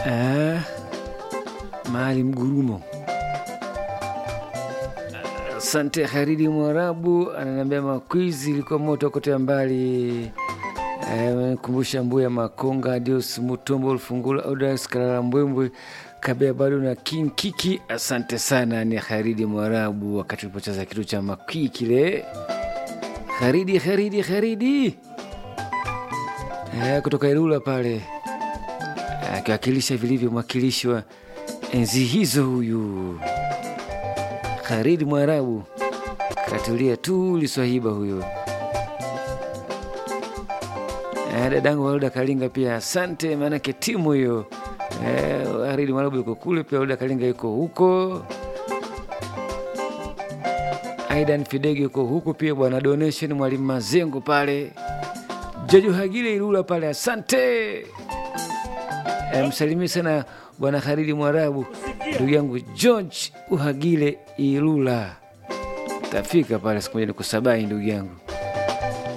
Ah, mahali mgurumo. Asante Haridi Mwarabu ananiambia makwizi ilikuwa moto kotea mbali. Kumbusha Mbuya Makonga, Dios Mutombo, Ulfungula, Odas Kalala, Mbwembwe Kabea bado na King Kiki. Asante sana, ni Haridi Mwarabu wakati tulipocheza kitu cha makwi kile. Haridi, Haridi, Haridi eh, kutoka Ilula pale akiwakilisha vilivyo mwakilishwa enzi hizo. Huyu Haridi Mwarabu katulia tu liswahiba huyo. Eh, dadangu Walda Kalinga pia asante, maanake timu hiyo eh, Haridi Mwarabu yuko kule pia, Walda Kalinga yuko huko, Aidan Fidege yuko huko pia, bwana donation mwalimu Mazengo pale, Jojo Hagile Ilula pale, asante eh, msalimie sana bwana Haridi Mwarabu, ndugu yangu George Uhagile Ilula, tafika pale siku moja nikusabai ndugu yangu.